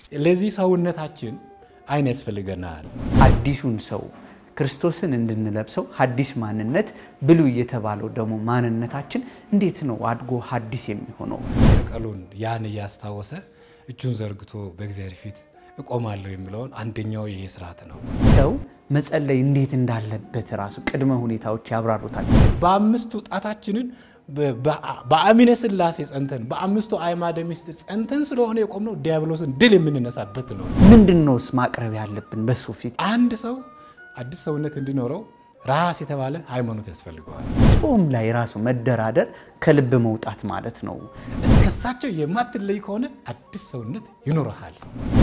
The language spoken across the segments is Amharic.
ለዚህ ሰውነታችን አይን ያስፈልገናል። አዲሱን ሰው ክርስቶስን እንድንለብሰው ሐዲስ ማንነት ብሉይ የተባለው ደግሞ ማንነታችን እንዴት ነው አድጎ ሐዲስ የሚሆነው? ሰቀሉን ያን እያስታወሰ እጁን ዘርግቶ በእግዚአብሔር ፊት እቆማለሁ የሚለውን አንደኛው ይሄ ስርዓት ነው። ሰው መጸለይ እንዴት እንዳለበት ራሱ ቅድመ ሁኔታዎች ያብራሩታል። በአምስቱ ጣታችንን በአሚነ ሥላሴ ጸንተን በአምስቱ አዕማደ ምስጢር ጸንተን ስለሆነ የቆምነው ዲያብሎስን ድል የምንነሳበት ነው። ምንድን ነውስ ማቅረብ ያለብን በሱ ፊት? አንድ ሰው አዲስ ሰውነት እንዲኖረው ራስ የተባለ ሃይማኖት ያስፈልገዋል። ጾም ላይ ራሱ መደራደር ከልብ መውጣት ማለት ነው። እስከሳቸው የማትለይ ከሆነ አዲስ ሰውነት ይኖረሃል።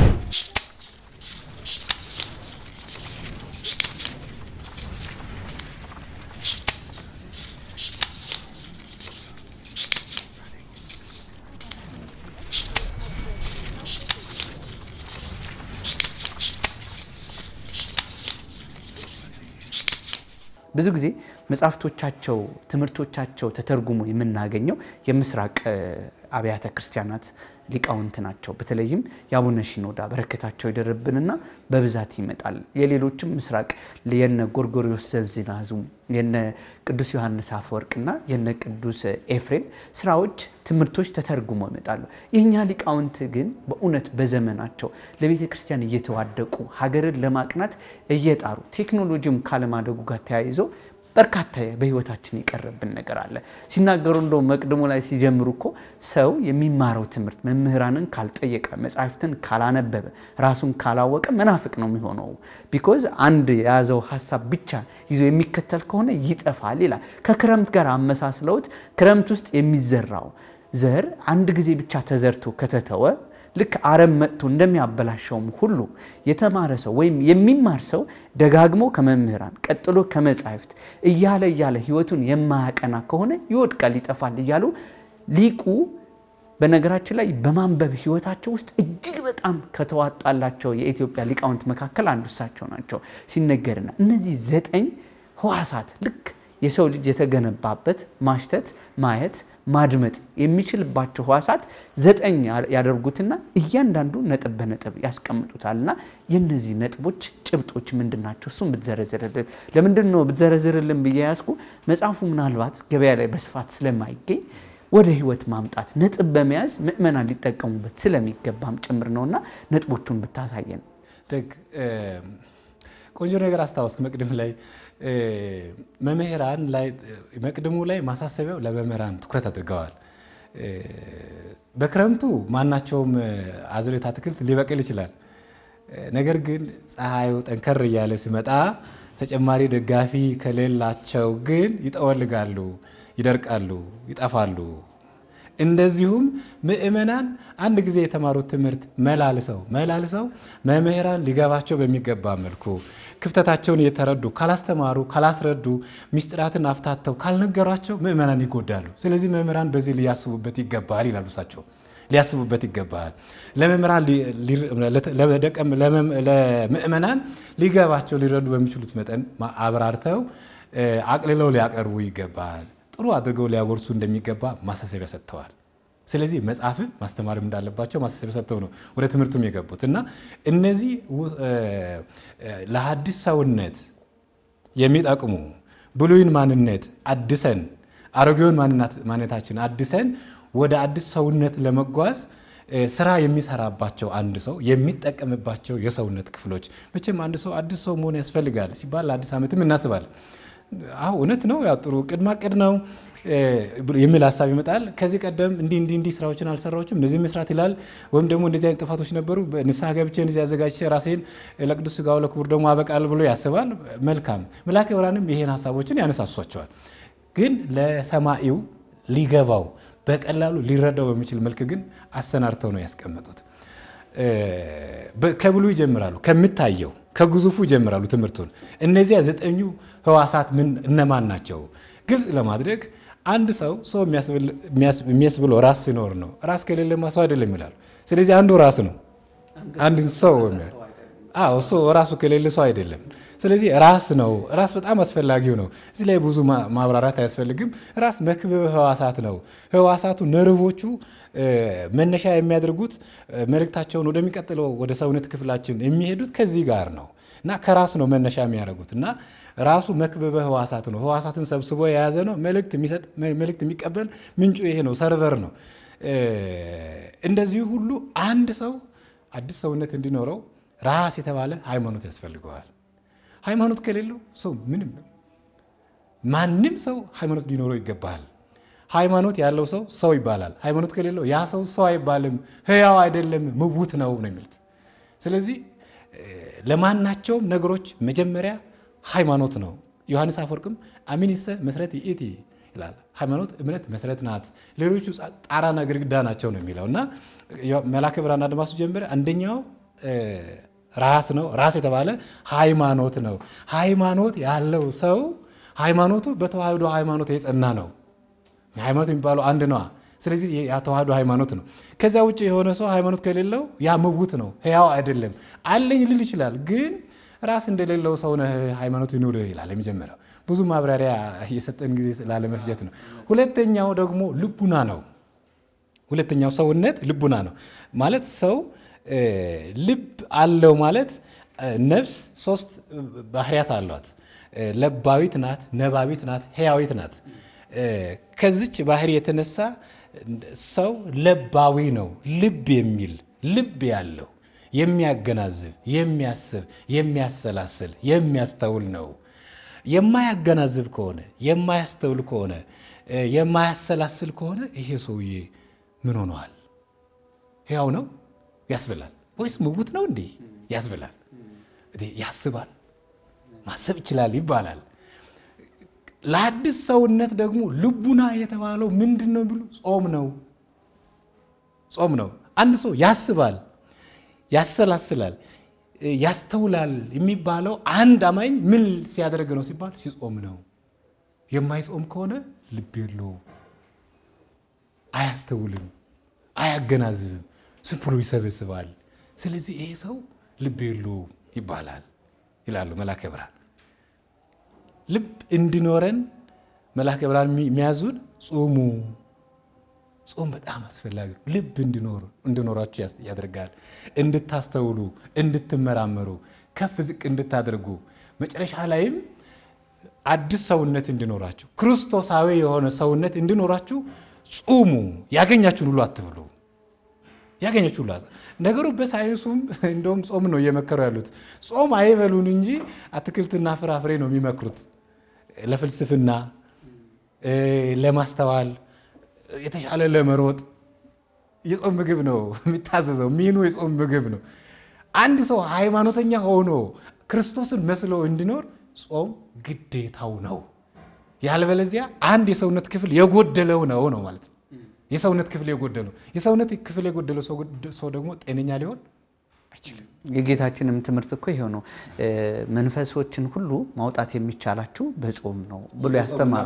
ብዙ ጊዜ መጽሐፍቶቻቸው፣ ትምህርቶቻቸው ተተርጉሞ የምናገኘው የምስራቅ አብያተ ክርስቲያናት ሊቃውንት ናቸው። በተለይም የአቡነ ሺኖዳ በረከታቸው ይደርብንና በብዛት ይመጣል። የሌሎችም ምስራቅ የነ ጎርጎሪዎስ ዘንዚናዙ የነ ቅዱስ ዮሐንስ አፈወርቅና የነ ቅዱስ ኤፍሬም ስራዎች፣ ትምህርቶች ተተርጉሞ ይመጣሉ። የእኛ ሊቃውንት ግን በእውነት በዘመናቸው ለቤተ ክርስቲያን እየተዋደቁ ሀገርን ለማቅናት እየጣሩ ቴክኖሎጂም ካለማደጉ ጋር ተያይዞ በርካታ በሕይወታችን የቀረብን ነገር አለ። ሲናገሩ እንደው መቅድሞ ላይ ሲጀምሩ እኮ ሰው የሚማረው ትምህርት መምህራንን ካልጠየቀ መጻሕፍትን ካላነበበ ራሱን ካላወቀ መናፍቅ ነው የሚሆነው። ቢኮዝ አንድ የያዘው ሀሳብ ብቻ ይዞ የሚከተል ከሆነ ይጠፋል ይላል። ከክረምት ጋር አመሳስለውት ክረምት ውስጥ የሚዘራው ዘር አንድ ጊዜ ብቻ ተዘርቶ ከተተወ ልክ አረም መጥቶ እንደሚያበላሸውም ሁሉ የተማረ ሰው ወይም የሚማር ሰው ደጋግሞ ከመምህራን ቀጥሎ ከመጻሕፍት እያለ እያለ ሕይወቱን የማያቀና ከሆነ ይወድቃል፣ ይጠፋል እያሉ ሊቁ በነገራችን ላይ በማንበብ ሕይወታቸው ውስጥ እጅግ በጣም ከተዋጣላቸው የኢትዮጵያ ሊቃውንት መካከል አንዱ እሳቸው ናቸው። ሲነገርና እነዚህ ዘጠኝ ሕዋሳት ልክ የሰው ልጅ የተገነባበት ማሽተት፣ ማየት ማድመጥ የሚችልባቸው ሕዋሳት ዘጠኝ ያደርጉትና እያንዳንዱ ነጥብ በነጥብ ያስቀምጡታልና የእነዚህ ነጥቦች ጭብጦች ምንድን ናቸው? እሱም ብትዘረዝርልን። ለምንድን ነው ብትዘረዝርልን ብዬ ያዝኩ? መጽሐፉ ምናልባት ገበያ ላይ በስፋት ስለማይገኝ ወደ ሕይወት ማምጣት ነጥብ በመያዝ ምእመናን ሊጠቀሙበት ስለሚገባም ጭምር ነውና ነጥቦቹን ብታሳየን። ደግ ቆንጆ ነገር አስታወስክ። መቅድም ላይ መምህራን ላይ መቅድሙ ላይ ማሳሰቢያው ለመምህራን ትኩረት አድርገዋል። በክረምቱ ማናቸውም አዝርዕት አትክልት ሊበቅል ይችላል። ነገር ግን ፀሐዩ ጠንከር እያለ ሲመጣ ተጨማሪ ደጋፊ ከሌላቸው ግን ይጠወልጋሉ፣ ይደርቃሉ፣ ይጠፋሉ። እንደዚሁም ምእመናን አንድ ጊዜ የተማሩት ትምህርት መላልሰው መላልሰው መምህራን ሊገባቸው በሚገባ መልኩ ክፍተታቸውን እየተረዱ ካላስተማሩ፣ ካላስረዱ፣ ሚስጥራትን አፍታተው ካልነገሯቸው ምእመናን ይጎዳሉ። ስለዚህ መምህራን በዚህ ሊያስቡበት ይገባል ይላሉ እሳቸው። ሊያስቡበት ይገባል። ለመምህራን ለምእመናን ሊገባቸው ሊረዱ በሚችሉት መጠን አብራርተው አቅልለው ሊያቀርቡ ይገባል። ጥሩ አድርገው ሊያጎርሱ እንደሚገባ ማሳሰቢያ ሰጥተዋል። ስለዚህ መጽሐፍን ማስተማርም እንዳለባቸው ማሳሰቢያ ሰጥተው ነው ወደ ትምህርቱም የገቡት እና እነዚህ ለሐዲስ ሰውነት የሚጠቅሙ ብሉይን ማንነት አድሰን አሮጌውን ማንነታችን አድሰን ወደ አዲስ ሰውነት ለመጓዝ ስራ የሚሰራባቸው አንድ ሰው የሚጠቀምባቸው የሰውነት ክፍሎች መቼም አንድ ሰው አዲስ ሰው መሆን ያስፈልጋል ሲባል ለአዲስ ዓመትም እናስባለን። አሁ እውነት ነው። ያው ጥሩ ቅድማ ቅድ ነው የሚል ሀሳብ ይመጣል። ከዚህ ቀደም እንዲህ እንዲህ እንዲህ ስራዎችን አልሰራዎችም እነዚህ መስራት ይላል። ወይም ደግሞ እንደዚህ አይነት ጥፋቶች ነበሩ፣ ንስሐ ገብቼ እንደዚህ አዘጋጅቼ ራሴን ለቅዱስ ሥጋው ለክቡር ደግሞ አበቃል ብሎ ያስባል። መልካም መልአከ ብርሃንም ይሄን ሀሳቦችን ያነሳሷቸዋል። ግን ለሰማኢው ሊገባው በቀላሉ ሊረዳው በሚችል መልክ ግን አሰናድተው ነው ያስቀመጡት። ከብሉ ይጀምራሉ፣ ከሚታየው ከግዙፉ ይጀምራሉ ትምህርቱን። እነዚያ ዘጠኙ ሕዋሳት ምን እነማን ናቸው? ግልጽ ለማድረግ አንድ ሰው ሰው የሚያስብለው ራስ ሲኖር ነው። ራስ ከሌለማ ሰው አይደለም ይላሉ። ስለዚህ አንዱ ራስ ነው። አንድ ሰው አዎ ሰው ራሱ ከሌለ ሰው አይደለም። ስለዚህ ራስ ነው። ራስ በጣም አስፈላጊው ነው። እዚህ ላይ ብዙ ማብራራት አያስፈልግም። ራስ መክብብ ህዋሳት ነው። ህዋሳቱ ነርቮቹ መነሻ የሚያደርጉት መልእክታቸውን ወደሚቀጥለው ወደ ሰውነት ክፍላችን የሚሄዱት ከዚህ ጋር ነው እና ከራስ ነው መነሻ የሚያደርጉት እና ራሱ መክብበ ህዋሳት ነው። ህዋሳትን ሰብስቦ የያዘ ነው። መልእክት የሚሰጥ መልእክት የሚቀበል ምንጩ ይሄ ነው፣ ሰርቨር ነው። እንደዚሁ ሁሉ አንድ ሰው አዲስ ሰውነት እንዲኖረው ራስ የተባለ ሃይማኖት ያስፈልገዋል። ሃይማኖት ከሌለው ሰው ምንም ነው። ማንም ሰው ሃይማኖት ሊኖረው ይገባል። ሃይማኖት ያለው ሰው ሰው ይባላል። ሃይማኖት ከሌለው ያ ሰው ሰው አይባልም፣ ህያው አይደለም፣ ምውት ነው ነው የሚሉት። ስለዚህ ለማናቸውም ነገሮች መጀመሪያ ሃይማኖት ነው። ዮሐንስ አፈወርቅም አሚኒሰ መስረት ይእቲ ይላል። ሃይማኖት እምነት መሰረት ናት፣ ሌሎቹ ጣራና ግድግዳ ናቸው ነው የሚለው እና መላከ ብርሃን አድማሱ ጀምረ አንደኛው ራስ ነው። ራስ የተባለ ሃይማኖት ነው። ሃይማኖት ያለው ሰው ሃይማኖቱ በተዋህዶ ሃይማኖት የጸና ነው። ሃይማኖት የሚባለው አንድ ነዋ። ስለዚህ ተዋህዶ ሃይማኖት ነው። ከዚያ ውጭ የሆነ ሰው ሃይማኖት ከሌለው ያ ምውት ነው፣ ህያው አይደለም። አለኝ ልል ይችላል፣ ግን ራስ እንደሌለው ሰው ነህ፣ ሃይማኖት ይኑርህ ይላል። የመጀመሪያው ብዙ ማብራሪያ የሰጠን ጊዜ ላለመፍጀት ነው። ሁለተኛው ደግሞ ልቡና ነው። ሁለተኛው ሰውነት ልቡና ነው ማለት ሰው ልብ አለው ማለት ነፍስ ሶስት ባህሪያት አሏት። ለባዊት ናት፣ ነባቢት ናት፣ ህያዊት ናት። ከዚች ባህሪ የተነሳ ሰው ለባዊ ነው። ልብ የሚል ልብ ያለው የሚያገናዝብ፣ የሚያስብ፣ የሚያሰላስል፣ የሚያስተውል ነው። የማያገናዝብ ከሆነ የማያስተውል ከሆነ የማያሰላስል ከሆነ ይሄ ሰውዬ ምን ሆነዋል? ሕያው ነው ያስብላል ወይስ ምውት ነው እንዴ ያስብላል? ያስባል፣ ማሰብ ይችላል ይባላል። ለአዲስ ሰውነት ደግሞ ልቡና የተባለው ምንድን ነው ቢሉ ጾም ነው። ጾም ነው። አንድ ሰው ያስባል፣ ያሰላስላል፣ ያስተውላል የሚባለው አንድ አማኝ ምን ሲያደርግ ነው ሲባል ሲጾም ነው። የማይጾም ከሆነ ልብ የለውም፣ አያስተውልም፣ አያገናዝብም፣ ዝም ብሎ ይሰበስባል። ስለዚህ ይሄ ሰው ልብ የለውም ይባላል ይላሉ መላከ ብርሃን። ልብ እንዲኖረን መላከ ብርሃን የሚያዙን ጾሙ። ጾም በጣም አስፈላጊ ነው። ልብ እንዲኖራችሁ ያደርጋል። እንድታስተውሉ፣ እንድትመራመሩ፣ ከፍ ዝቅ እንድታደርጉ መጨረሻ ላይም አዲስ ሰውነት እንዲኖራችሁ ክርስቶሳዊ የሆነ ሰውነት እንዲኖራችሁ ጹሙ። ያገኛችሁን ሁሉ አትብሉ። ያገኘችው ሁሉ ነገሩ በሳይንሱም እንደውም ጾም ነው እየመከሩ ያሉት። ጾም አይበሉን እንጂ አትክልትና ፍራፍሬ ነው የሚመክሩት። ለፍልስፍና፣ ለማስተዋል፣ የተሻለ ለመሮጥ የጾም ምግብ ነው የሚታዘዘው። ሚኑ የጾም ምግብ ነው። አንድ ሰው ሃይማኖተኛ ሆኖ ክርስቶስን መስሎ እንዲኖር ጾም ግዴታው ነው። ያለበለዚያ አንድ የሰውነት ክፍል የጎደለው ነው ነው ማለት ነው። የሰውነት ክፍል የጎደለው የሰውነት ክፍል የጎደለው ሰው ደግሞ ጤነኛ ሊሆን አይችልም። የጌታችንም ትምህርት እኮ ይሄው ነው። መንፈሶችን ሁሉ ማውጣት የሚቻላችሁ በጾም ነው ብሎ ያስተማር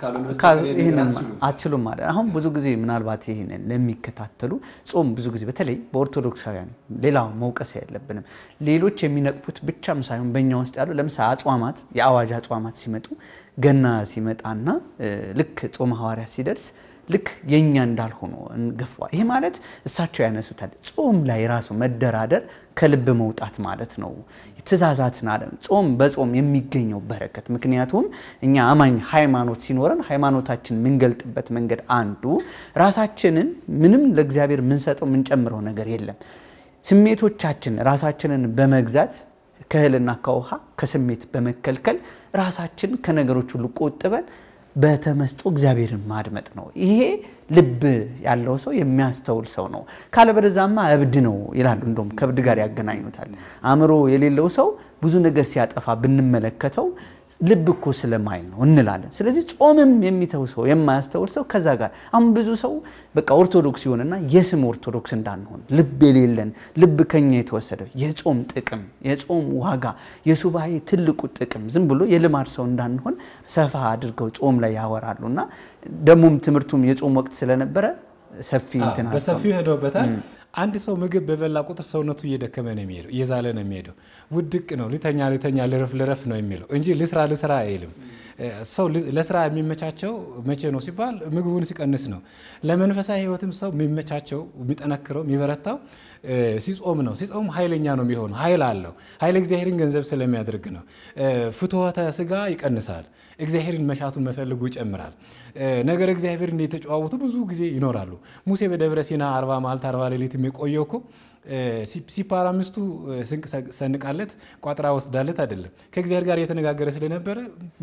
አችሉም ማለት አሁን ብዙ ጊዜ ምናልባት ይህንን ለሚከታተሉ ጾም ብዙ ጊዜ በተለይ በኦርቶዶክሳውያን ሌላ መውቀስ የለብንም። ሌሎች የሚነቅፉት ብቻም ሳይሆን በእኛ ውስጥ ያሉ ለምሳሌ አጽዋማት የአዋጅ አጽዋማት ሲመጡ ገና ሲመጣና ልክ ጾመ ሐዋርያት ሲደርስ ልክ የእኛ እንዳልሆኑ እንገፋዋል። ይሄ ማለት እሳቸው ያነሱታል። ጾም ላይ ራሱ መደራደር ከልብ መውጣት ማለት ነው። ትእዛዛትን አለ ጾም በጾም የሚገኘው በረከት። ምክንያቱም እኛ አማኝ ሃይማኖት ሲኖረን ሃይማኖታችን የምንገልጥበት መንገድ አንዱ ራሳችንን ምንም ለእግዚአብሔር የምንሰጠው የምንጨምረው ነገር የለም። ስሜቶቻችን ራሳችንን በመግዛት ከእህልና ከውሃ ከስሜት በመከልከል ራሳችን ከነገሮች ሁሉ ቆጥበን በተመስጦ እግዚአብሔርን ማድመጥ ነው። ይሄ ልብ ያለው ሰው የሚያስተውል ሰው ነው። ካለበለዛማ እብድ ነው ይላሉ። እንደውም ከእብድ ጋር ያገናኙታል። አእምሮ የሌለው ሰው ብዙ ነገር ሲያጠፋ ብንመለከተው ልብ እኮ ስለማይል ነው እንላለን። ስለዚህ ጾምም የሚተው ሰው የማያስተውል ሰው ከዛ ጋር አሁን ብዙ ሰው በቃ ኦርቶዶክስ ይሆንና የስም ኦርቶዶክስ እንዳንሆን ልብ የሌለን ልብ ከኛ የተወሰደው የጾም ጥቅም የጾም ዋጋ የሱባኤ ትልቁ ጥቅም ዝም ብሎ የልማድ ሰው እንዳንሆን ሰፋ አድርገው ጾም ላይ ያወራሉ እና ደግሞም ትምህርቱም የጾም ወቅት ስለነበረ ሰፊ እንትን በሰፊው ሄደውበታል። አንድ ሰው ምግብ በበላ ቁጥር ሰውነቱ እየደከመ ነው የሚሄደው፣ እየዛለ ነው የሚሄደው። ውድቅ ነው፣ ልተኛ ልተኛ፣ ልረፍ ልረፍ ነው የሚለው እንጂ ልስራ ልስራ አይልም። ሰው ለስራ የሚመቻቸው መቼ ነው ሲባል ምግቡን ሲቀንስ ነው። ለመንፈሳዊ ሕይወትም ሰው የሚመቻቸው የሚጠነክረው የሚበረታው ሲጾም ነው። ሲጾም ኃይለኛ ነው የሚሆነው። ኃይል አለው። ኃይለ እግዚአብሔርን ገንዘብ ስለሚያደርግ ነው። ፍትወተ ስጋ ይቀንሳል። እግዚአብሔርን መሻቱን መፈልጉ ይጨምራል። ነገር እግዚአብሔርን የተጨዋወቱ ብዙ ጊዜ ይኖራሉ። ሙሴ በደብረ ሲና አርባ መዓልት አርባ ሌሊት የሚቆየው እኮ ሲፓራ ሚስቱ ስንቅ ሰንቃለት ቋጥራ ወስዳለት አይደለም። ከእግዚአብሔር ጋር እየተነጋገረ ስለነበረ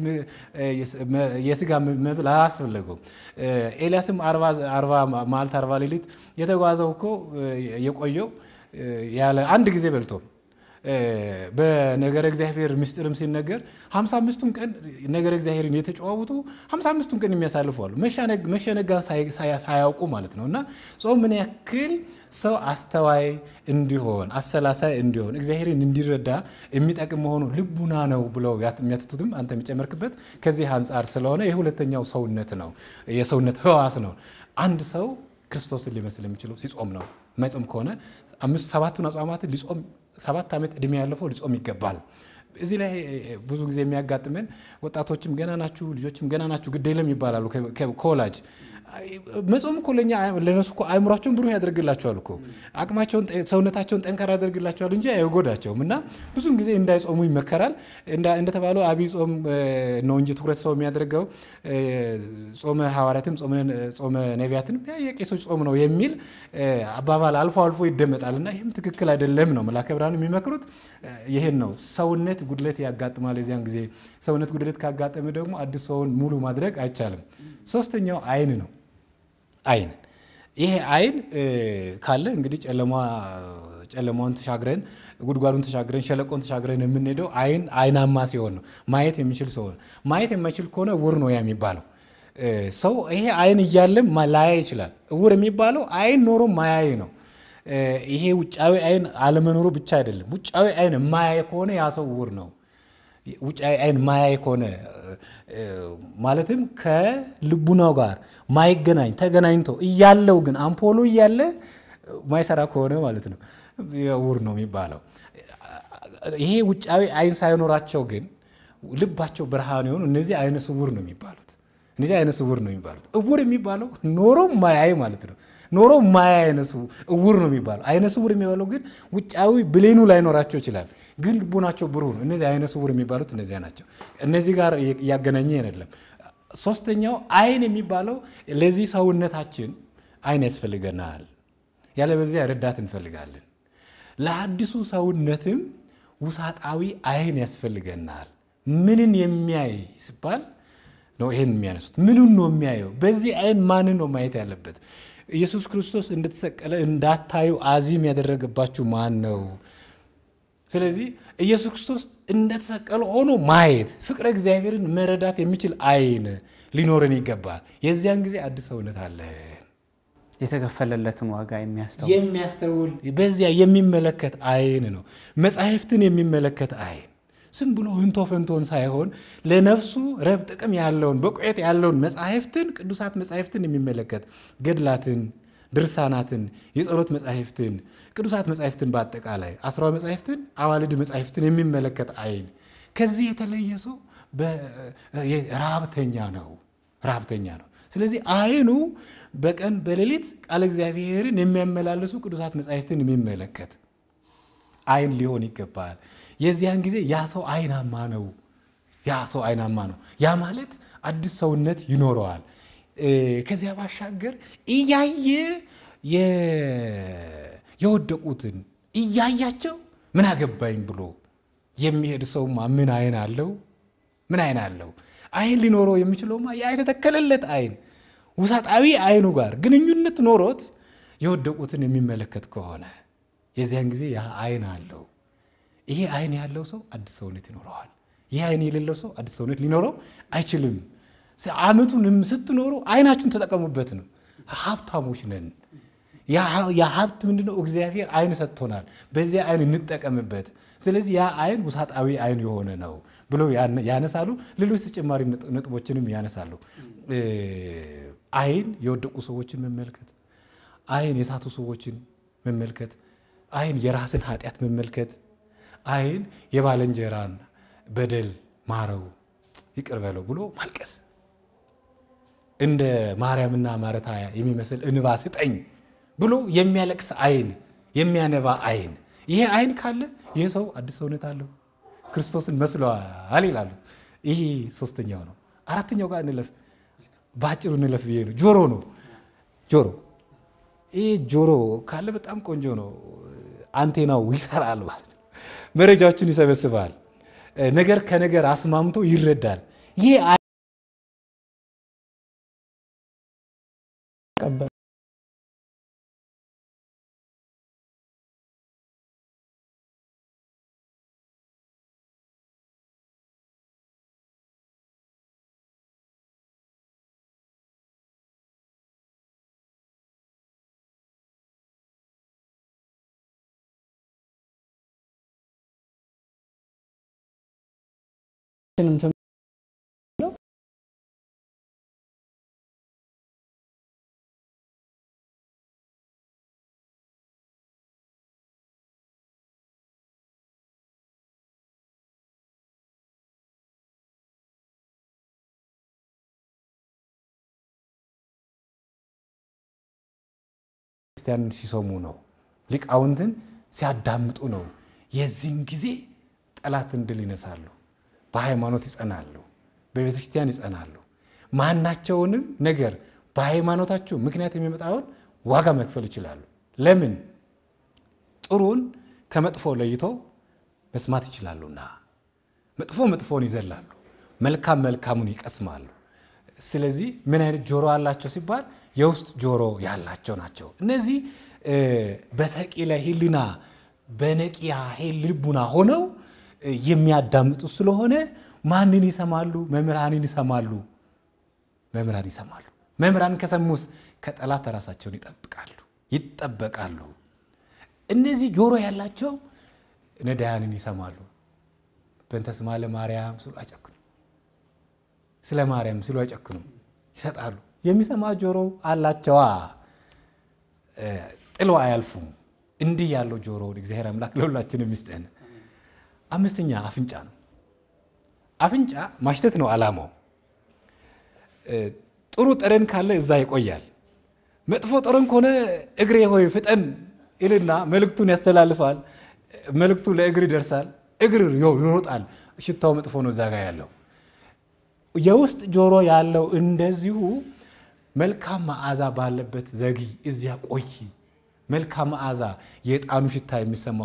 የስጋ መብል አላስፈለገውም። ኤልያስም አርባ መዓልት አርባ ሌሊት የተጓዘው እኮ የቆየው ያለ አንድ ጊዜ በልቶ በነገረ እግዚአብሔር ምስጢርም ሲነገር ሀምሳ አምስቱን ቀን ነገረ እግዚአብሔርን የተጨዋወቱ ሀምሳ አምስቱን ቀን የሚያሳልፉ አሉ። መሸነጋን ሳያውቁ ማለት ነው። እና ጾም ምን ያክል ሰው አስተዋይ እንዲሆን አሰላሳይ እንዲሆን እግዚአብሔርን እንዲረዳ የሚጠቅም መሆኑ ልቡና ነው ብለው የሚያትቱትም አንተ የሚጨመርክበት ከዚህ አንጻር ስለሆነ የሁለተኛው ሰውነት ነው፣ የሰውነት ህዋስ ነው። አንድ ሰው ክርስቶስን ሊመስል የሚችለው ሲጾም ነው። መጾም ከሆነ አምስቱ ሰባቱን አጽዋማትን ሊጾም ሰባት ዓመት ዕድሜ ያለፈው ሊጾም ይገባል። እዚህ ላይ ብዙ ጊዜ የሚያጋጥመን ወጣቶችም ገና ናችሁ፣ ልጆችም ገና ናችሁ፣ ግድ የለም ይባላሉ ከወላጅ መጾም እኮ ለእኛ ለነሱ እኮ አእምሯቸውን ብሩህ ያደርግላቸዋል እኮ አቅማቸውን ሰውነታቸውን ጠንካራ ያደርግላቸዋል እንጂ አይጎዳቸውም። እና ብዙን ጊዜ እንዳይጾሙ ይመከራል። እንደተባለው አብይ ጾም ነው እንጂ ትኩረት ሰው የሚያደርገው ጾመ ሐዋርያትም ጾመ ነቢያትን የቄሶች ጾም ነው የሚል አባባል አልፎ አልፎ ይደመጣል። እና ይህም ትክክል አይደለም ነው መላከ ብርሃን የሚመክሩት ይህን ነው። ሰውነት ጉድለት ያጋጥማል። የዚያን ጊዜ ሰውነት ጉድለት ካጋጠመ ደግሞ አዲስ ሰውን ሙሉ ማድረግ አይቻልም። ሶስተኛው አይን ነው። አይን ይሄ አይን ካለ እንግዲህ ጨለማውን ተሻግረን ጉድጓዱን ተሻግረን ሸለቆን ተሻግረን የምንሄደው አይን አይናማ ሲሆን ነው። ማየት የሚችል ሰው ነው። ማየት የማይችል ከሆነ እውር ነው ያ የሚባለው ሰው። ይሄ አይን እያለም ላያ ይችላል። እውር የሚባለው አይን ኖሮ ማያይ ነው። ይሄ ውጫዊ አይን አለመኖሩ ብቻ አይደለም። ውጫዊ አይን ማያይ ከሆነ ያ ሰው እውር ነው። ውጫዊ አይን ማያይ ከሆነ ማለትም ከልቡናው ጋር ማይገናኝ ተገናኝቶ እያለው ግን አምፖሉ እያለ ማይሰራ ከሆነ ማለት ነው እውር ነው የሚባለው። ይሄ ውጫዊ አይን ሳይኖራቸው ግን ልባቸው ብርሃን የሆኑ እነዚህ አይነ ስውር ነው የሚባሉት። እነዚህ አይነ ስውር ነው የሚባሉት። እውር የሚባለው ኖሮ ማያይ ማለት ነው። ኖሮ ማያይ አይነ እውር ነው የሚባለው። አይነ ስውር የሚባለው ግን ውጫዊ ብሌኑ ላይኖራቸው ይችላል ግን ልቡናቸው ብሩህ ነው። እነዚህ አይነ ስውር የሚባሉት እነዚያ ናቸው። እነዚህ ጋር እያገናኘ አይደለም። ሶስተኛው አይን የሚባለው ለዚህ ሰውነታችን አይን ያስፈልገናል። ያለበዚያ ረዳት እንፈልጋለን። ለአዲሱ ሰውነትም ውሳጣዊ አይን ያስፈልገናል። ምንን የሚያይ ሲባል ነው ይሄን የሚያነሱት። ምንን ነው የሚያየው? በዚህ አይን ማንን ነው ማየት ያለበት? ኢየሱስ ክርስቶስ እንደተሰቀለ እንዳታዩ አዚም ያደረገባችሁ ማን ነው? ስለዚህ ኢየሱስ ክርስቶስ እንደተሰቀለ ሆኖ ማየት ፍቅረ እግዚአብሔርን መረዳት የሚችል አይን ሊኖረን ይገባል። የዚያን ጊዜ አዲስ ሰውነት አለ። የተከፈለለትን ዋጋ የሚያስተውል የሚያስተውል በዚያ የሚመለከት አይን ነው። መጻሕፍትን የሚመለከት አይን ዝም ብሎ ህንቶ ፈንቶን ሳይሆን ለነፍሱ ረብ ጥቅም ያለውን በቁየት ያለውን መጻሕፍትን ቅዱሳት መጻሕፍትን የሚመለከት ገድላትን ድርሳናትን፣ የጸሎት መጻሕፍትን፣ ቅዱሳት መጻሕፍትን በአጠቃላይ አስራዊ መጻሕፍትን፣ አዋልድ መጻሕፍትን የሚመለከት አይን ከዚህ የተለየ ሰው ረሃብተኛ ነው ረሃብተኛ ነው። ስለዚህ አይኑ በቀን በሌሊት ቃለ እግዚአብሔርን የሚያመላልሱ ቅዱሳት መጻሕፍትን የሚመለከት አይን ሊሆን ይገባል። የዚያን ጊዜ ያ ሰው አይናማ ነው። ያ ሰው አይናማ ነው። ያ ማለት አዲስ ሰውነት ይኖረዋል። ከዚያ ባሻገር እያየ የወደቁትን እያያቸው ምን አገባኝ ብሎ የሚሄድ ሰውማ ምን አይን አለው? ምን አይን አለው? አይን ሊኖረው የሚችለውማ ያ የተተከለለት አይን ውሳጣዊ አይኑ ጋር ግንኙነት ኖሮት የወደቁትን የሚመለከት ከሆነ የዚያን ጊዜ ያ አይን አለው። ይሄ አይን ያለው ሰው አዲስ ሰውነት ይኖረዋል። ይህ አይን የሌለው ሰው አዲስ ሰውነት ሊኖረው አይችልም። ዓመቱን ስትኖሩ አይናችሁን ተጠቀሙበት ነው። ሀብታሞች ነን። ያ ሀብት ምንድነው? እግዚአብሔር አይን ሰጥቶናል። በዚያ አይን እንጠቀምበት። ስለዚህ ያ አይን ውሳጣዊ አይን የሆነ ነው ብሎ ያነሳሉ። ሌሎች ተጨማሪ ነጥቦችንም ያነሳሉ። አይን የወደቁ ሰዎችን መመልከት፣ አይን የሳቱ ሰዎችን መመልከት፣ አይን የራስን ኃጢአት መመልከት፣ አይን የባልንጀራን በደል ማረው ይቅር በለው ብሎ ማልቀስ፣ እንደ ማርያምና ማረታ የሚመስል እንባ ስጠኝ ብሎ የሚያለቅስ አይን፣ የሚያነባ አይን። ይሄ አይን ካለ ይህ ሰው አዲስ ሰውነት አለው፣ ክርስቶስን መስለዋል ይላሉ። ይሄ ሶስተኛው ነው። አራተኛው ጋር እንለፍ፣ በአጭሩ እንለፍ ብዬ ነው። ጆሮ ነው። ጆሮ ይሄ ጆሮ ካለ በጣም ቆንጆ ነው። አንቴናው ይሰራል ማለት ነው። መረጃዎችን ይሰበስባል። ነገር ከነገር አስማምቶ ይረዳል። ይህ ክርስቲያንን ሲሰሙ ነው። ሊቃውንትን ሲያዳምጡ ነው። የዚህን ጊዜ ጠላትን ድል ይነሳሉ። በሃይማኖት ይጸናሉ። በቤተ ክርስቲያን ይጸናሉ። ማናቸውንም ነገር በሃይማኖታቸው ምክንያት የሚመጣውን ዋጋ መክፈል ይችላሉ። ለምን? ጥሩን ከመጥፎ ለይቶ መስማት ይችላሉና። መጥፎ መጥፎን ይዘላሉ፣ መልካም መልካሙን ይቀስማሉ። ስለዚህ ምን አይነት ጆሮ አላቸው ሲባል የውስጥ ጆሮ ያላቸው ናቸው። እነዚህ በሰቂለ ሕሊና በነቂያ ልቡና ሆነው የሚያዳምጡ ስለሆነ ማንን ይሰማሉ? መምህራንን ይሰማሉ። መምህራን ይሰማሉ። መምህራን ከሰሙስ ከጠላት ራሳቸውን ይጠብቃሉ ይጠበቃሉ። እነዚህ ጆሮ ያላቸው ነዳያንን ይሰማሉ። በእንተ ስማ ለማርያም ሲሉ አይጨክኑም። ስለ ማርያም ሲሉ አይጨክኑም፣ ይሰጣሉ። የሚሰማ ጆሮ አላቸዋ፣ ጥለው አያልፉም። እንዲህ ያለው ጆሮውን እግዚአብሔር አምላክ ለሁላችንም ይስጠን። አምስተኛ አፍንጫ ነው። አፍንጫ ማሽተት ነው ዓላማው። ጥሩ ጠረን ካለ እዛ ይቆያል። መጥፎ ጠረን ከሆነ እግሬ ሆይ ፍጠን ይልና መልእክቱን ያስተላልፋል። መልእክቱ ለእግር ይደርሳል። እግር ይሮጣል። ሽታው መጥፎ ነው እዛ ጋ ያለው። የውስጥ ጆሮ ያለው እንደዚሁ መልካም መዓዛ ባለበት ዘጊ፣ እዚያ ቆይ። መልካም መዓዛ የዕጣኑ ሽታ የሚሰማው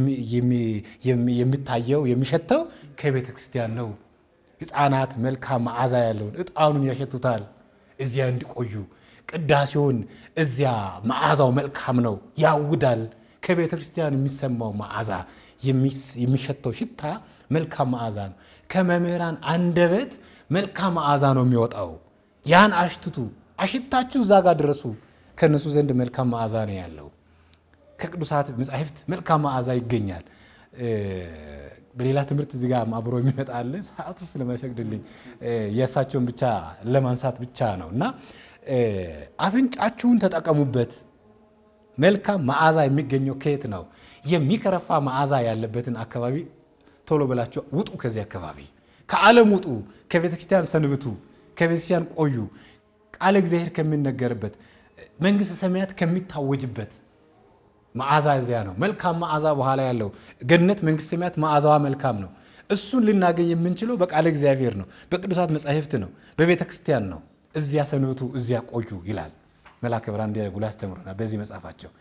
የሚታየው የሚሸተው ከቤተ ክርስቲያን ነው። ሕፃናት መልካም መዓዛ ያለውን ዕጣኑን ያሸቱታል። እዚያ እንዲቆዩ ቅዳሴውን እዚያ መዓዛው መልካም ነው፣ ያውዳል። ከቤተ ክርስቲያን የሚሰማው መዓዛ የሚሸተው ሽታ መልካም መዓዛ ነው። ከመምህራን አንደበት መልካም መዓዛ ነው የሚወጣው። ያን አሽትቱ፣ አሽታችሁ እዛ ጋር ድረሱ። ከእነሱ ዘንድ መልካም መዓዛ ነው ያለው። ከቅዱሳት መጻሕፍት መልካም መዓዛ ይገኛል። በሌላ ትምህርት እዚህ ጋር አብሮ የሚመጣ አለ። ሰዓቱ ስለማይፈቅድልኝ የእሳቸውን ብቻ ለማንሳት ብቻ ነው እና አፍንጫችሁን ተጠቀሙበት። መልካም መዓዛ የሚገኘው ከየት ነው? የሚከረፋ መዓዛ ያለበትን አካባቢ ቶሎ ብላችሁ ውጡ። ከዚህ አካባቢ ከዓለም ውጡ። ከቤተ ክርስቲያን ሰንብቱ። ከቤተ ክርስቲያን ቆዩ። ቃለ እግዚአብሔር ከሚነገርበት መንግሥተ ሰማያት ከሚታወጅበት መዓዛ እዚያ ነው። መልካም መዓዛ በኋላ ያለው ገነት መንግሥተ ሰማያት መዓዛዋ መልካም ነው። እሱን ልናገኝ የምንችለው በቃለ እግዚአብሔር ነው፣ በቅዱሳት መጻሕፍት ነው፣ በቤተ ክርስቲያን ነው። እዚያ ሰንብቱ፣ እዚያ ቆዩ ይላል መልአከ ብርሃን እንዲያጉላ ያስተምሩናል በዚህ መጽሐፋቸው።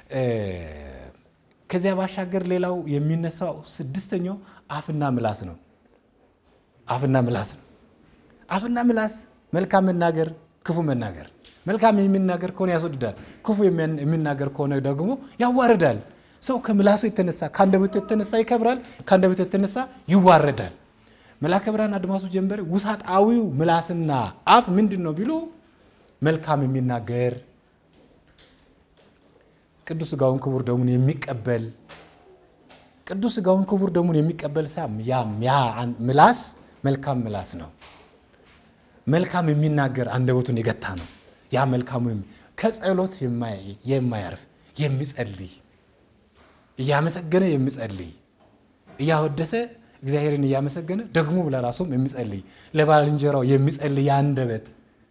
ከዚያ ባሻገር ሌላው የሚነሳው ስድስተኛው አፍና ምላስ ነው። አፍና ምላስ ነው። አፍና ምላስ መልካም መናገር፣ ክፉ መናገር። መልካም የሚናገር ከሆነ ያስወድዳል፣ ክፉ የሚናገር ከሆነ ደግሞ ያዋርዳል። ሰው ከምላሱ የተነሳ ከአንደበቱ የተነሳ ይከብራል፣ ከአንደበቱ የተነሳ ይዋረዳል። መልአከ ብርሃን አድማሱ ጀንበሬ ውሳጣዊው ምላስና አፍ ምንድን ነው ቢሉ መልካም የሚናገር ቅዱስ ሥጋውን ክቡር ደሙን የሚቀበል ቅዱስ ሥጋውን ክቡር ደሙን የሚቀበል ሳም ያ ምላስ መልካም ምላስ ነው። መልካም የሚናገር አንደበቱን የገታ ነው። ያ መልካሙ ከጸሎት የማያርፍ የሚጸልይ እያመሰገነ የሚጸልይ እያወደሰ እግዚአብሔርን እያመሰገነ ደግሞ ለራሱም የሚጸልይ ለባልንጀራው የሚጸልይ አንደበት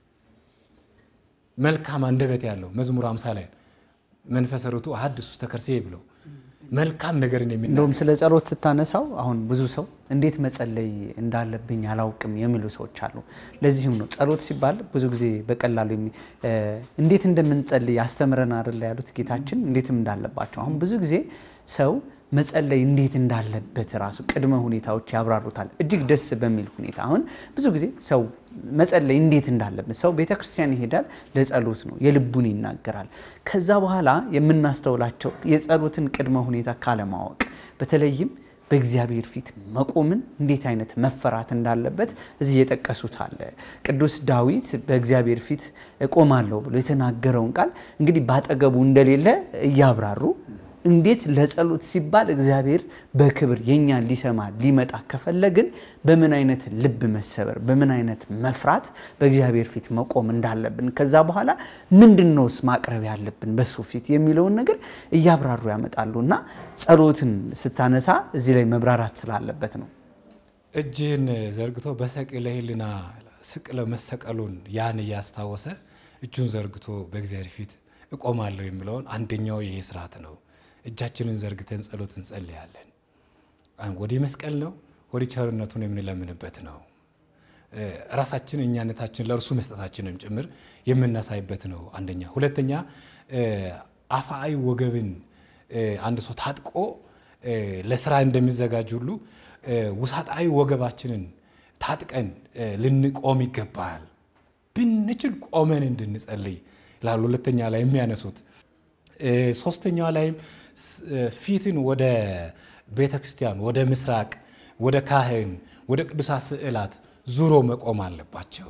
መልካም አንደበት ያለው መዝሙር አምሳ ላይ መንፈሰ ርቱዕ አሐድስ ውስተ ከርሥየ ብለው መልካም ነገርን የሚ እንደውም ስለ ጸሎት ስታነሳው አሁን ብዙ ሰው እንዴት መጸለይ እንዳለብኝ አላውቅም የሚሉ ሰዎች አሉ። ለዚህም ነው ጸሎት ሲባል ብዙ ጊዜ በቀላሉ የሚ- እ እንዴት እንደምንጸልይ አስተምረን አይደለ ያሉት ጌታችን እንዴትም እንዳለባቸው። አሁን ብዙ ጊዜ ሰው መጸለይ እንዴት እንዳለበት ራሱ ቅድመ ሁኔታዎች ያብራሩታል እጅግ ደስ በሚል ሁኔታ። አሁን ብዙ ጊዜ ሰው መጸለይ እንዴት እንዳለበት ሰው ቤተ ክርስቲያን ይሄዳል፣ ለጸሎት ነው፣ የልቡን ይናገራል። ከዛ በኋላ የምናስተውላቸው የጸሎትን ቅድመ ሁኔታ ካለማወቅ በተለይም በእግዚአብሔር ፊት መቆምን እንዴት አይነት መፈራት እንዳለበት እዚህ የጠቀሱት አለ። ቅዱስ ዳዊት በእግዚአብሔር ፊት እቆማለሁ ብሎ የተናገረውን ቃል እንግዲህ ባጠገቡ እንደሌለ እያብራሩ እንዴት ለጸሎት ሲባል እግዚአብሔር በክብር የኛን ሊሰማ ሊመጣ ከፈለግን በምን አይነት ልብ መሰበር፣ በምን አይነት መፍራት በእግዚአብሔር ፊት መቆም እንዳለብን ከዛ በኋላ ምንድን ነውስ ማቅረብ ያለብን በሱ ፊት የሚለውን ነገር እያብራሩ ያመጣሉ እና ጸሎትን ስታነሳ እዚህ ላይ መብራራት ስላለበት ነው። እጅህን ዘርግቶ በሰቅለ ሕሊና ስቅለ መሰቀሉን ያን እያስታወሰ እጁን ዘርግቶ በእግዚአብሔር ፊት እቆማለሁ የሚለውን አንደኛው ይሄ ስርዓት ነው። እጃችንን ዘርግተን ጸሎት እንጸልያለን። ወዲህ መስቀል ነው፣ ወዲህ ቸርነቱን የምንለምንበት ነው። ራሳችን እኛነታችን ለእርሱ መስጠታችንም ጭምር የምናሳይበት ነው። አንደኛ። ሁለተኛ አፋአዊ ወገብን አንድ ሰው ታጥቆ ለስራ እንደሚዘጋጅ ሁሉ ውሳጣዊ ወገባችንን ታጥቀን ልንቆም ይገባል። ብንችል ቆመን እንድንጸልይ ላሉ ሁለተኛ ላይ የሚያነሱት ሶስተኛዋ ላይም ፊትን ወደ ቤተ ክርስቲያን፣ ወደ ምስራቅ፣ ወደ ካህን፣ ወደ ቅዱሳት ስዕላት ዙሮ መቆም አለባቸው።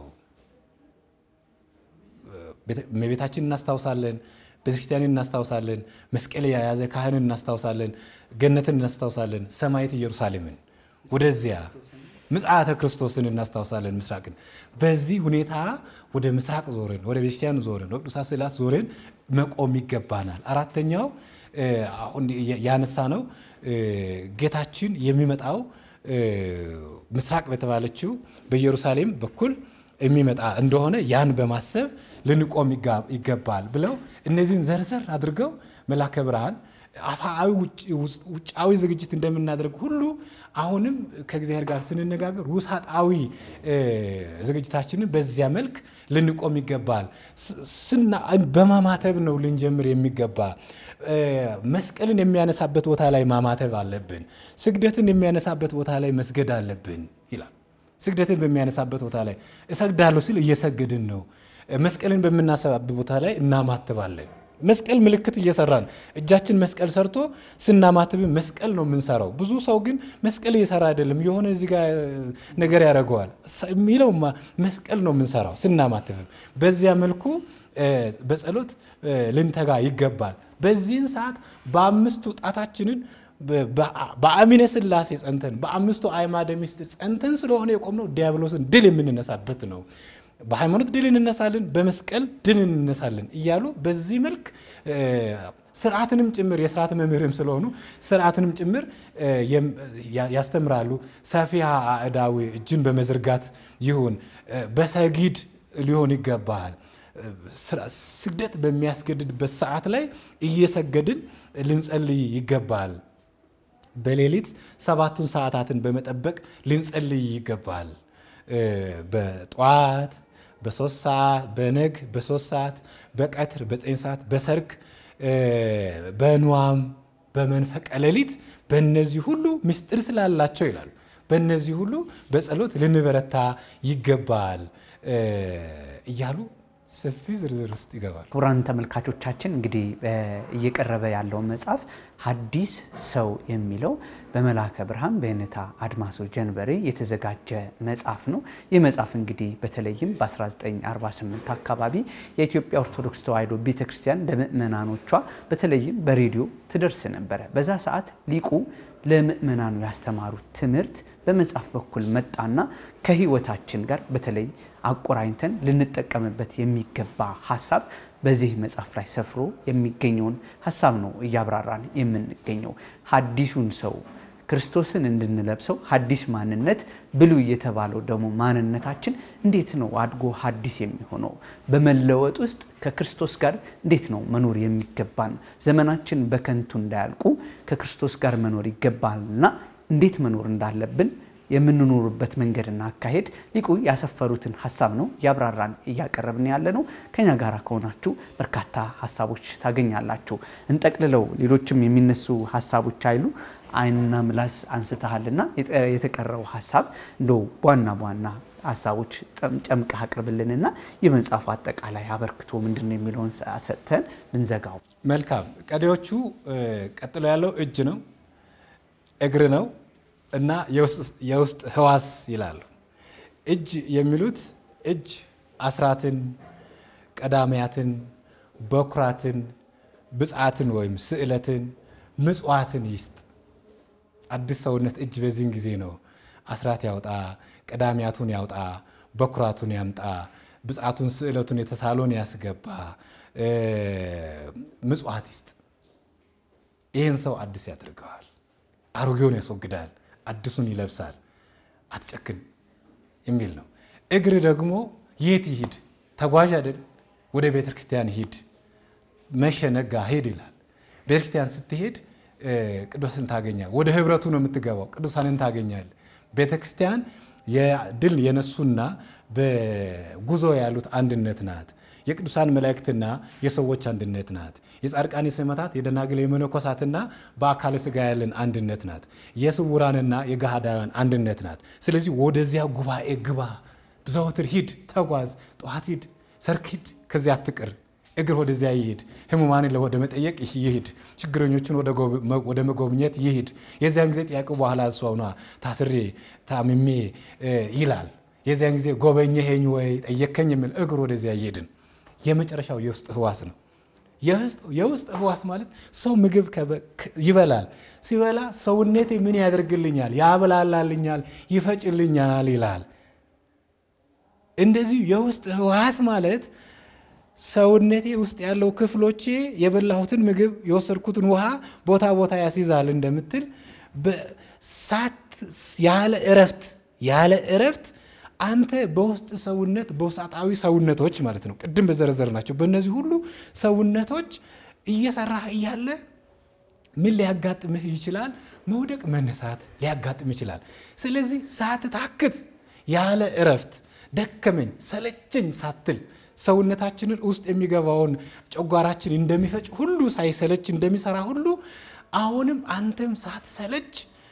እመቤታችን እናስታውሳለን፣ ቤተክርስቲያንን እናስታውሳለን፣ መስቀል የያዘ ካህንን እናስታውሳለን፣ ገነትን እናስታውሳለን፣ ሰማይት ኢየሩሳሌምን ወደዚያ ምጽአተ ክርስቶስን እናስታውሳለን። ምስራቅን በዚህ ሁኔታ ወደ ምስራቅ ዞርን፣ ወደ ቤተክርስቲያን ዞርን፣ ወደ ቅዱሳት ስዕላት ዞርን መቆም ይገባናል። አራተኛው አሁን ያነሳ ነው ጌታችን የሚመጣው ምስራቅ በተባለችው በኢየሩሳሌም በኩል የሚመጣ እንደሆነ ያን በማሰብ ልንቆም ይገባል ብለው እነዚህን ዘርዘር አድርገው መላከ ብርሃን አፋዊ ውጫዊ ዝግጅት እንደምናደርግ ሁሉ አሁንም ከእግዚአብሔር ጋር ስንነጋገር ውሳጣዊ ዝግጅታችንን በዚያ መልክ ልንቆም ይገባል። በማማተብ ነው ልንጀምር የሚገባ። መስቀልን የሚያነሳበት ቦታ ላይ ማማተብ አለብን። ስግደትን የሚያነሳበት ቦታ ላይ መስገድ አለብን ይላል። ስግደትን በሚያነሳበት ቦታ ላይ እሰግዳለሁ ሲል እየሰገድን ነው። መስቀልን በምናሰባበት ቦታ ላይ እናማትባለን። መስቀል ምልክት እየሰራን እጃችን መስቀል ሰርቶ ስናማትብም መስቀል ነው የምንሰራው። ብዙ ሰው ግን መስቀል እየሰራ አይደለም፣ የሆነ እዚህ ጋር ነገር ያደርገዋል የሚለው መስቀል ነው የምንሰራው ስናማትብም። በዚያ መልኩ በጸሎት ልንተጋ ይገባል። በዚህን ሰዓት በአምስቱ ጣታችንን በአሚነ ሥላሴ ጸንተን በአምስቱ አዕማደ ምስጢር ጸንተን ስለሆነ የቆምነው ዲያብሎስን ድል የምንነሳበት ነው። በሃይማኖት ድል እንነሳለን፣ በመስቀል ድል እንነሳለን እያሉ በዚህ መልክ ስርዓትንም ጭምር የስርዓት መምህርም ስለሆኑ ስርዓትንም ጭምር ያስተምራሉ። ሰፊሃ አእዳዊ እጅን በመዘርጋት ይሁን በሰጊድ ሊሆን ይገባል። ስግደት በሚያስገድድበት ሰዓት ላይ እየሰገድን ልንጸልይ ይገባል። በሌሊት ሰባቱን ሰዓታትን በመጠበቅ ልንጸልይ ይገባል። በጠዋት በሶስት ሰዓት በነግ በሶስት ሰዓት በቀትር በዘጠኝ ሰዓት በሰርክ በንዋም በመንፈቀ ሌሊት በእነዚህ ሁሉ ምስጢር ስላላቸው ይላሉ። በእነዚህ ሁሉ በጸሎት ልንበረታ ይገባል እያሉ ሰፊ ዝርዝር ውስጥ ይገባል። ክቡራን ተመልካቾቻችን እንግዲህ እየቀረበ ያለው መጽሐፍ ሐዲስ ሰው የሚለው በመልአከ ብርሃን በየኔታ አድማሱ ጀንበሬ የተዘጋጀ መጽሐፍ ነው። ይህ መጽሐፍ እንግዲህ በተለይም በ1948 አካባቢ የኢትዮጵያ ኦርቶዶክስ ተዋሕዶ ቤተክርስቲያን ለምእመናኖቿ በተለይም በሬዲዮ ትደርስ ነበረ። በዛ ሰዓት ሊቁ ለምእመናኑ ያስተማሩት ትምህርት በመጽሐፍ በኩል መጣና ከሕይወታችን ጋር በተለይ አቆራኝተን ልንጠቀምበት የሚገባ ሀሳብ በዚህ መጽሐፍ ላይ ሰፍሮ የሚገኘውን ሀሳብ ነው እያብራራን የምንገኘው። ሐዲሱን ሰው ክርስቶስን እንድንለብሰው ሐዲስ ማንነት ብሉይ የተባለው ደግሞ ማንነታችን እንዴት ነው አድጎ ሐዲስ የሚሆነው? በመለወጥ ውስጥ ከክርስቶስ ጋር እንዴት ነው መኖር የሚገባን? ዘመናችን በከንቱ እንዳያልቁ ከክርስቶስ ጋር መኖር ይገባልና እንዴት መኖር እንዳለብን የምንኖርበት መንገድና አካሄድ ሊቁ ያሰፈሩትን ሀሳብ ነው እያብራራን እያቀረብን ያለ ነው። ከኛ ጋር ከሆናችሁ በርካታ ሀሳቦች ታገኛላችሁ። እንጠቅልለው፣ ሌሎችም የሚነሱ ሀሳቦች አይሉ ዓይንና ምላስ አንስተሃልና የተቀረው ሀሳብ እንደው በዋና በዋና ሀሳቦች ጨምቀህ አቅርብልንና የመጽሐፉ አጠቃላይ አበርክቶ ምንድን ነው የሚለውን ሰጥተን ምንዘጋው። መልካም። ቀሪዎቹ ቀጥሎ ያለው እጅ ነው፣ እግር ነው እና የውስጥ ህዋስ ይላሉ። እጅ የሚሉት እጅ አስራትን፣ ቀዳሚያትን፣ በኩራትን፣ ብፅዓትን ወይም ስዕለትን፣ ምጽዋትን ይስጥ። አዲስ ሰውነት እጅ በዚህን ጊዜ ነው አስራት ያውጣ፣ ቀዳሚያቱን ያውጣ፣ በኩራቱን ያምጣ፣ ብፅዓቱን፣ ስዕለቱን የተሳሎን ያስገባ፣ ምጽዋት ይስጥ። ይህን ሰው አዲስ ያደርገዋል። አሮጌውን ያስወግዳል፣ አዲሱን ይለብሳል። አትጨክን የሚል ነው። እግር ደግሞ የት ይሂድ? ተጓዥ አይደል? ወደ ቤተ ክርስቲያን ሂድ፣ መሸ ነጋ ሂድ ይላል። ቤተ ክርስቲያን ስትሄድ ቅዱሳንን ታገኛል። ወደ ህብረቱ ነው የምትገባው። ቅዱሳንን ታገኛል። ቤተ ክርስቲያን የድል የነሱና በጉዞ ያሉት አንድነት ናት። የቅዱሳን መላእክትና የሰዎች አንድነት ናት። የጻድቃን የሰማዕታት የደናግል የመነኮሳትና በአካለ ሥጋ ያለን አንድነት ናት። የስውራንና የገሃዳውያን አንድነት ናት። ስለዚህ ወደዚያ ጉባኤ ግባ፣ ዘወትር ሂድ፣ ተጓዝ፣ ጠዋት ሂድ፣ ሰርክ ሂድ፣ ከዚያ አትቅር። እግር ወደዚያ ይሂድ፣ ህሙማንን ወደ መጠየቅ ይሂድ፣ ችግረኞችን ወደ መጎብኘት ይሂድ። የዚያን ጊዜ ጥያቄው በኋላ እሷ ሆኗ ታስሬ ታምሜ ይላል። የዚያን ጊዜ ጎበኘኸኝ ወይ ጠየከኝ የሚል እግር ወደዚያ ይሄድን የመጨረሻው የውስጥ ህዋስ ነው። የውስጥ ህዋስ ማለት ሰው ምግብ ይበላል። ሲበላ ሰውነቴ ምን ያደርግልኛል? ያብላላልኛል፣ ይፈጭልኛል ይላል። እንደዚሁ የውስጥ ህዋስ ማለት ሰውነቴ ውስጥ ያለው ክፍሎቼ የበላሁትን ምግብ የወሰድኩትን ውሃ ቦታ ቦታ ያስይዛል እንደምትል ያለ እረፍት ያለ እረፍት አንተ በውስጥ ሰውነት በውስጣዊ ሰውነቶች ማለት ነው፣ ቅድም በዘረዘር ናቸው። በእነዚህ ሁሉ ሰውነቶች እየሰራህ እያለ ምን ሊያጋጥምህ ይችላል? መውደቅ፣ መነሳት ሊያጋጥም ይችላል። ስለዚህ ሳትታክት ያለ እረፍት ደከመኝ ሰለቸኝ ሳትል ሰውነታችንን ውስጥ የሚገባውን ጨጓራችን እንደሚፈጭ ሁሉ ሳይሰለች እንደሚሰራ ሁሉ አሁንም አንተም ሳትሰለች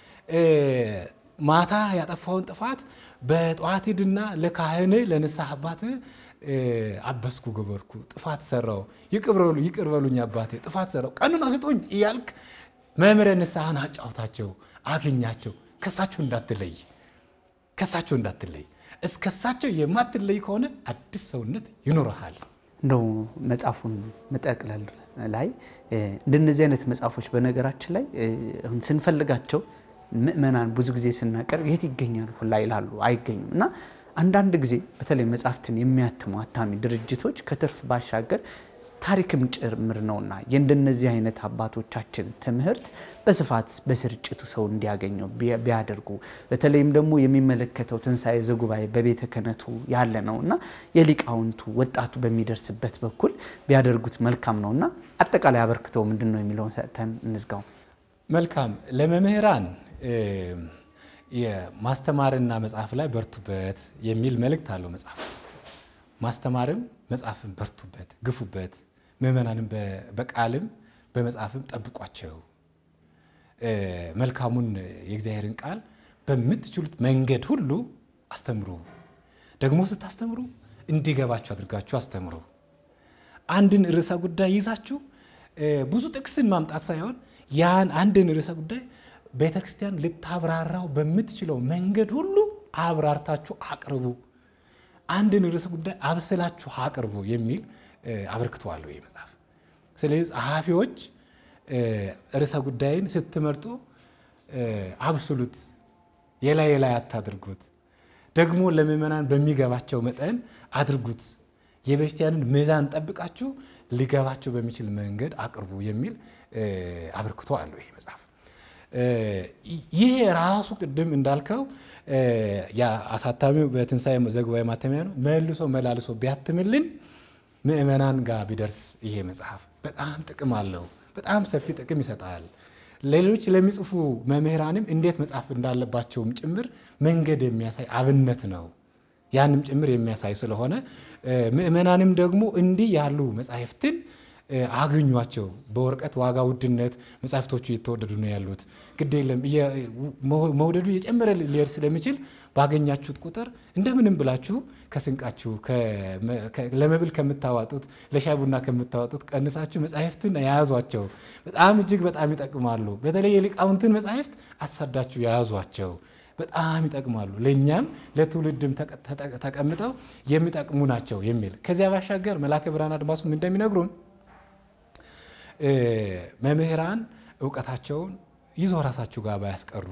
ማታ ያጠፋውን ጥፋት በጠዋት ሂድና ለካህን ለንስሐ አባት አበስኩ ገበርኩ ጥፋት ሰራው ይቅር በሉኝ አባቴ ጥፋት ሰራው ቀኑን ስጡኝ እያልክ መምህረ ንስሐን አጫውታቸው አገኛቸው። ከሳቸው እንዳትለይ ከሳቸው እንዳትለይ እስከሳቸው የማትለይ ከሆነ አዲስ ሰውነት ይኖረሃል። እንደው መጽሐፉን መጠቅለል ላይ እንደነዚህ አይነት መጽሐፎች በነገራችን ላይ ስንፈልጋቸው ምእመናን ብዙ ጊዜ ስናቀርብ የት ይገኛሉ ሁላ ይላሉ፣ አይገኙም። እና አንዳንድ ጊዜ በተለይ መጽሐፍትን የሚያትሙ አታሚ ድርጅቶች ከትርፍ ባሻገር ታሪክም ጭምር ነውና የእንደነዚህ አይነት አባቶቻችን ትምህርት በስፋት በስርጭቱ ሰው እንዲያገኘው ቢያደርጉ በተለይም ደግሞ የሚመለከተው ትንሣኤ ዘጉባኤ በቤተ ክህነቱ ያለ ነው እና የሊቃውንቱ ወጣቱ በሚደርስበት በኩል ቢያደርጉት መልካም ነው እና አጠቃላይ አበርክተው ምንድን ነው የሚለውን ሰጥተን እንዝጋው። መልካም ለመምህራን የማስተማርና መጽሐፍ ላይ በርቱበት የሚል መልእክት አለው መጽሐፍ። ማስተማርም መጽሐፍን በርቱበት፣ ግፉበት፣ ምዕመናንም በቃልም በመጽሐፍም ጠብቋቸው። መልካሙን የእግዚአብሔርን ቃል በምትችሉት መንገድ ሁሉ አስተምሩ። ደግሞ ስታስተምሩ እንዲገባችሁ አድርጋችሁ አስተምሩ። አንድን ርዕሰ ጉዳይ ይዛችሁ ብዙ ጥቅስን ማምጣት ሳይሆን ያን አንድን ርዕሰ ጉዳይ ቤተ ክርስቲያን ልታብራራው በምትችለው መንገድ ሁሉ አብራርታችሁ አቅርቡ። አንድን ርዕሰ ጉዳይ አብስላችሁ አቅርቡ የሚል አበርክተዋለሁ ይህ መጽሐፍ። ስለዚህ ጸሐፊዎች ርዕሰ ጉዳይን ስትመርጡ አብስሉት፣ የላይ የላይ አታድርጉት። ደግሞ ለምዕመናን በሚገባቸው መጠን አድርጉት። የቤተክርስቲያንን ሚዛን ጠብቃችሁ ሊገባቸው በሚችል መንገድ አቅርቡ የሚል አበርክቶ አለው ይሄ መጽሐፍ። ይሄ ራሱ ቅድም እንዳልከው አሳታሚው በትንሣኤ ዘጉባኤ ማተሚያ ነው መልሶ መላልሶ ቢያትምልን ምእመናን ጋር ቢደርስ ይሄ መጽሐፍ በጣም ጥቅም አለው። በጣም ሰፊ ጥቅም ይሰጣል። ሌሎች ለሚጽፉ መምህራንም እንዴት መጻፍ እንዳለባቸውም ጭምር መንገድ የሚያሳይ አብነት ነው። ያንም ጭምር የሚያሳይ ስለሆነ ምእመናንም ደግሞ እንዲህ ያሉ መጻሕፍትን አግኟቸው። በወረቀት ዋጋ ውድነት መጻሕፍቶቹ እየተወደዱ ነው ያሉት። ግድ የለም መውደዱ የጨመረ ሊሄድ ስለሚችል ባገኛችሁት ቁጥር እንደምንም ብላችሁ ከስንቃችሁ ለመብል ከምታዋጡት ለሻይ ቡና ከምታዋጡት ቀንሳችሁ መጻሕፍትን የያዟቸው። በጣም እጅግ በጣም ይጠቅማሉ። በተለይ የሊቃውንትን መጻሕፍት አሳዳችሁ የያዟቸው በጣም ይጠቅማሉ። ለእኛም ለትውልድም ተቀምጠው የሚጠቅሙ ናቸው የሚል ከዚያ ባሻገር መልአከ ብርሃን አድማሱም እንደሚነግሩን መምህራን እውቀታቸውን ይዞ ራሳቸው ጋር ባያስቀሩ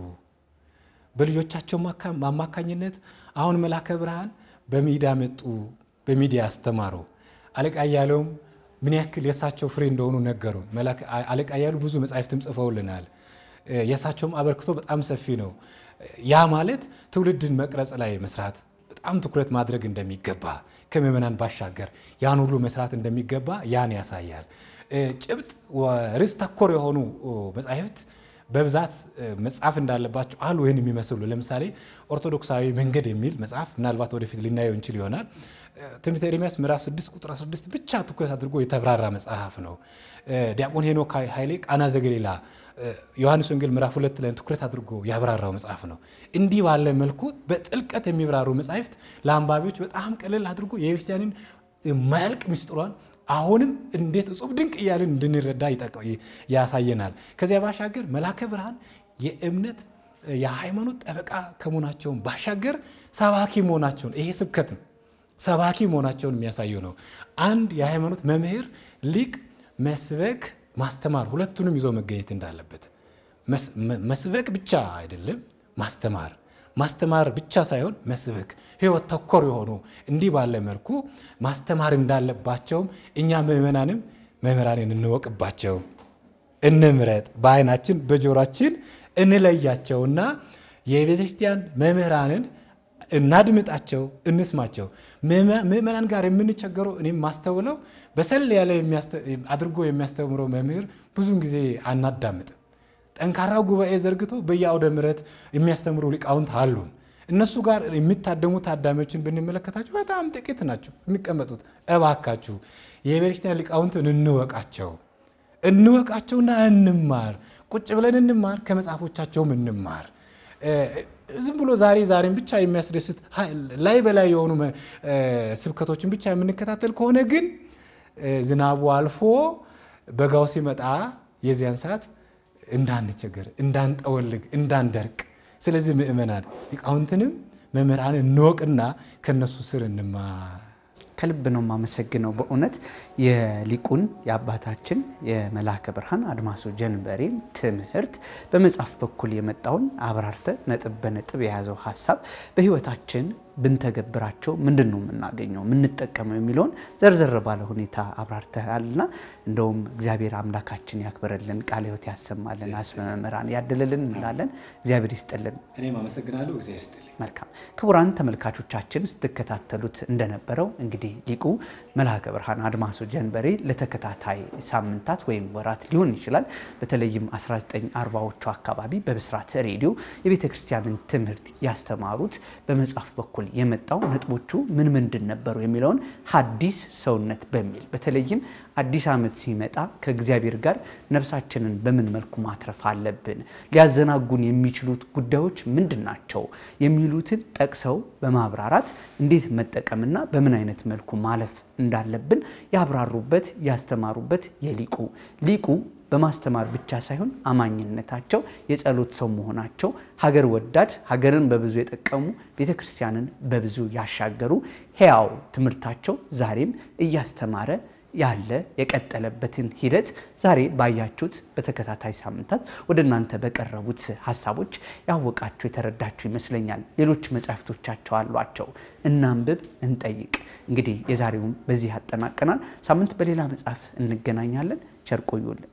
በልጆቻቸው አማካኝነት አሁን መልአከ ብርሃን በሚዲያ መጡ፣ በሚዲያ አስተማሩ። አለቃ እያለውም ምን ያክል የእሳቸው ፍሬ እንደሆኑ ነገሩ። አለቃ እያሉ ብዙ መጻሕፍትም ጽፈውልናል። የእሳቸውም አበርክቶ በጣም ሰፊ ነው። ያ ማለት ትውልድን መቅረጽ ላይ መስራት በጣም ትኩረት ማድረግ እንደሚገባ ከምዕመናን ባሻገር ያን ሁሉ መስራት እንደሚገባ ያን ያሳያል። ጭብጥ ርዕስ ተኮር የሆኑ መጻሕፍት በብዛት መጻፍ እንዳለባቸው አሉ። ይህን የሚመስሉ ለምሳሌ ኦርቶዶክሳዊ መንገድ የሚል መጽሐፍ ምናልባት ወደፊት ልናየው እንችል ይሆናል። ትንቢተ ኤርምያስ ምዕራፍ 6 ቁጥር 16 ብቻ ትኩረት አድርጎ የተብራራ መጽሐፍ ነው። ዲያቆን ሄኖክ ኃይሌ ቃና ዘገሊላ ዮሐንስ ወንጌል ምዕራፍ ሁለት ላይ ትኩረት አድርጎ ያብራራው መጽሐፍ ነው። እንዲህ ባለ መልኩ በጥልቀት የሚብራሩ መጻሕፍት ለአንባቢዎች በጣም ቀለል አድርጎ የቤተክርስቲያንን ማያልቅ ምስጢሯን አሁንም እንዴት እጹብ ድንቅ እያልን እንድንረዳ ያሳየናል። ከዚያ ባሻገር መልአከ ብርሃን የእምነት የሃይማኖት ጠበቃ ከመሆናቸውን ባሻገር ሰባኪ መሆናቸውን ይሄ ስብከት ነው ሰባኪ መሆናቸውን የሚያሳየው ነው። አንድ የሃይማኖት መምህር ሊቅ መስበክ ማስተማር ሁለቱንም ይዞ መገኘት እንዳለበት መስበክ ብቻ አይደለም፣ ማስተማር ማስተማር ብቻ ሳይሆን መስበክ ሕይወት ተኮር የሆኑ እንዲህ ባለ መልኩ ማስተማር እንዳለባቸውም እኛ ምዕመናንም መምህራንን እንወቅባቸው፣ እንምረጥ፣ በዓይናችን በጆሯችን እንለያቸውና የቤተ ክርስቲያን መምህራንን እናድምጣቸው፣ እንስማቸው። ምዕመናን ጋር የምንቸገረው እኔም ማስተውለው በሰል ያለ አድርጎ የሚያስተምረው መምህር ብዙን ጊዜ አናዳምጥም። ጠንካራ ጉባኤ ዘርግቶ በየአውደ ምሕረት የሚያስተምሩ ሊቃውንት አሉን። እነሱ ጋር የሚታደሙ ታዳሚዎችን ብንመለከታቸው በጣም ጥቂት ናቸው የሚቀመጡት። እባካችሁ የቤተክርስቲያን ሊቃውንትን እንወቃቸው እንወቃቸውና እንማር። ቁጭ ብለን እንማር፣ ከመጽሐፎቻቸውም እንማር። ዝም ብሎ ዛሬ ዛሬን ብቻ የሚያስደስት ላይ በላይ የሆኑ ስብከቶችን ብቻ የምንከታተል ከሆነ ግን ዝናቡ አልፎ በጋው ሲመጣ የዚያን ሰዓት እንዳንቸገር፣ እንዳንጠወልግ፣ እንዳንደርቅ። ስለዚህ ምእመናን ሊቃውንትንም መምህራንን እንወቅና ከነሱ ስር እንማር። ከልብ ነው የማመሰግነው። በእውነት የሊቁን የአባታችን የመልአከ ብርሃን አድማሱ ጀንበሬን ትምህርት በመጽሐፍ በኩል የመጣውን አብራርተ ነጥብ በነጥብ የያዘው ሀሳብ በሕይወታችን ብንተገብራቸው ምንድን ነው የምናገኘው የምንጠቀመው የሚለውን ዘርዘር ባለ ሁኔታ አብራርተሃልና እንደውም እግዚአብሔር አምላካችን ያክብረልን፣ ቃለ ሕይወት ያሰማልን፣ አስበ መምህራን ያድልልን እንላለን። እግዚአብሔር ይስጥልን። እኔም አመሰግናለሁ። እግዚአብሔር ይስጥልኝ። መልካም ክቡራን ተመልካቾቻችን ስትከታተሉት እንደነበረው እንግዲህ ሊቁ መልአከ ብርሃን አድማሱ ጀንበሬ ለተከታታይ ሳምንታት ወይም ወራት ሊሆን ይችላል በተለይም 1940ዎቹ አካባቢ በብስራት ሬዲዮ የቤተ ክርስቲያንን ትምህርት ያስተማሩት በመጽሐፍ በኩል የመጣው ነጥቦቹ ምን ምንድን ነበሩ የሚለውን ሐዲስ ሰውነት በሚል በተለይም አዲስ ዓመት ሲመጣ ከእግዚአብሔር ጋር ነፍሳችንን በምን መልኩ ማትረፍ አለብን፣ ሊያዘናጉን የሚችሉት ጉዳዮች ምንድን ናቸው የሚሉትን ጠቅሰው በማብራራት እንዴት መጠቀምና በምን አይነት መልኩ ማለፍ እንዳለብን ያብራሩበት ያስተማሩበት የሊቁ ሊቁ በማስተማር ብቻ ሳይሆን አማኝነታቸው የጸሎት ሰው መሆናቸው ሀገር ወዳድ ሀገርን በብዙ የጠቀሙ ቤተ ክርስቲያንን በብዙ ያሻገሩ ሕያው ትምህርታቸው ዛሬም እያስተማረ ያለ የቀጠለበትን ሂደት ዛሬ ባያችሁት በተከታታይ ሳምንታት ወደ እናንተ በቀረቡት ሀሳቦች ያወቃችሁ የተረዳችሁ ይመስለኛል። ሌሎች መጽሐፍቶቻቸው አሏቸው። እናንብብ፣ እንጠይቅ። እንግዲህ የዛሬውን በዚህ ያጠናቀናል። ሳምንት በሌላ መጽሐፍ እንገናኛለን። ቸር ቆዩልን።